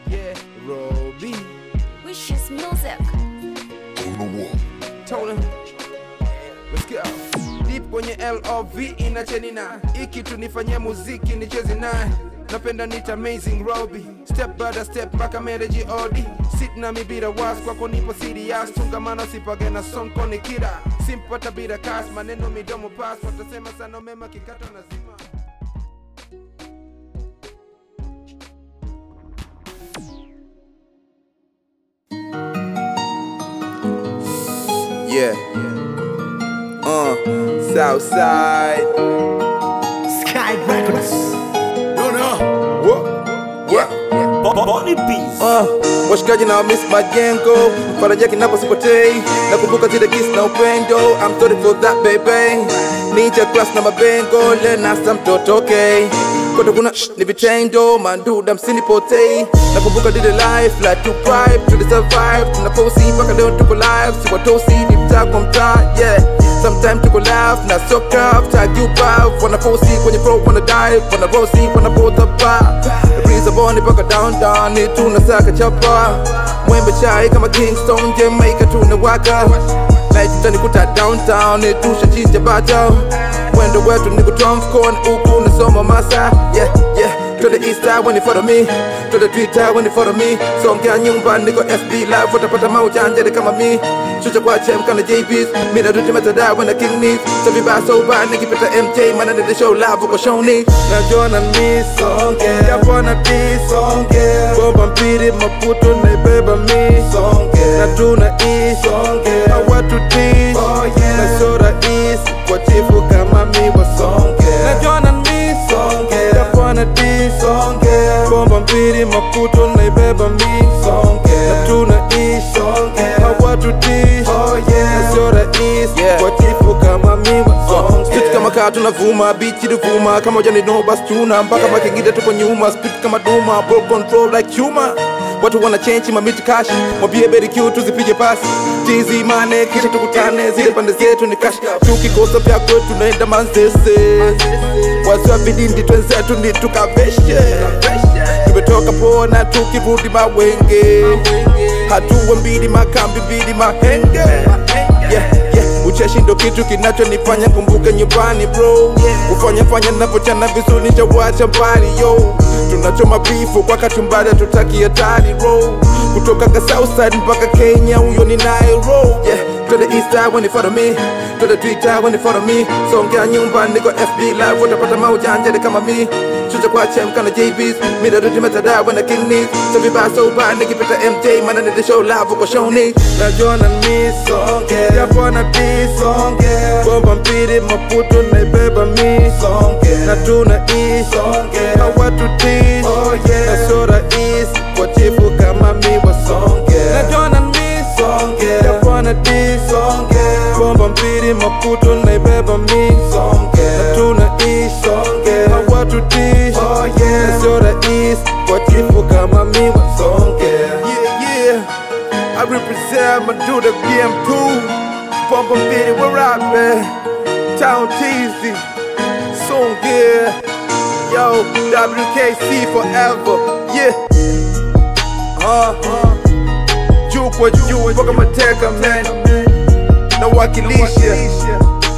Yeah, Roby. Wishes music. Told him. Let's go. Deep kwenye LOV inachenina iki tunifanyia muziki nichezi naye napenda nita amazing Roby step by step mpaka mereji odi sit na mibira was kwako nipo serious tungamana sipage na sonko ni kira simpata bila kas maneno midomo pas watasema sana mema kikato nazima Yeah. Uh, Southside. Sky Records. No, no. What? Yeah. Bonnie Beats. Uh, washikaji na miss majengo faraja kinapo sipotei nakumbuka zile kiss na upendo I'm sorry for that baby ninja class na mabengo lenasa mtoto okay kote kuna shh, ni vitendo manduda msinipotei nakumbuka dile life like to drive to the survive tunaposi mpaka leo tuko live siwatosi ni mtaa kwa mtaa yeah Sometimes tuko laugh na so curve tag you back wanaposi kwenye pro wana dive wana rosi wana bota pa breeze boni paka down down ni tunasaka chapa mwembe chai kama Kingston Jamaica tunawaka Light itanikuta downtown ni tushachinja bata mwendo wetu ni kutoa mfukoni huku nasoma masa yeah yeah to the east side when you follow me to the twitter when you follow me songea nyumba niko fb live utapata maujanja kama mi chucha kwa chem kana jbs mina duty metada when the king needs so vibaya so bad nikipita mj mana nende show live uko shoni najua na mi songea japo na ti songea bomba mpiri maputo naibeba mi songea na tuna i songea hawatu ti na so rahisi kwa chifu kama mi wasongea najua na mi songea japo na ti songea bomba mpiri maputo naibeba mi songea na tuna i songea hawatu ti na sio rahisi kwa chifu kama mi wasongea Street kama kaa tunavuma bichi tuvuma kama ujani no bas tuna mpaka makingida tupo nyuma speed kama duma bro control like humor watu wana change mamiti cash mwambie beri Q tuzipige pasi tizi mane kisha tukutane zile pande zetu ni cash tukikosa vya kwetu tunaenda manzese wasiwa vidindi twenzetu ni tukaveshe tumetoka pona tukirudi mawenge hatua mbili makambi mbili mahenge yeah, yeah. ucheshi ndo kitu kinachonifanya kumbuke nyumbani bro ufanya fanya navyochana vizuri nitawacha mbali yo tunachoma bifu kwa katumbada tutaki hatari ro kutoka ka southside mpaka kenya huyo ni nairo yeah to the east side when you follow me to the twitter when you follow me songea nyumba niko fb live utapata maujanja ni kama mi chucha kwa chem kana jbs mida duty metada when the king needs so vibaya so bad nikipita mj mana nende show live uko shoni najua na mi songea japo na ti songea bomba mpiri maputo naibeba mi songea na tuna i songea hawatu ti na sio rahisi kwa chifu kama mi wasongea najua na mi songea japo na ti songea bomba mpiri maputo naibeba mi songea na tuna i songea hawatu ti na sio rahisi kwa chifu kama mi wasongea yeah, yeah. I represent my dude BM2 Bomba mbili we're out man Town Teasy Soon gear Yo WKC forever Yeah uh, uh. Juu kwa juu mpaka mateka man Nawakilisha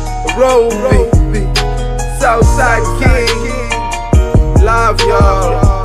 Roby Southside King Love y'all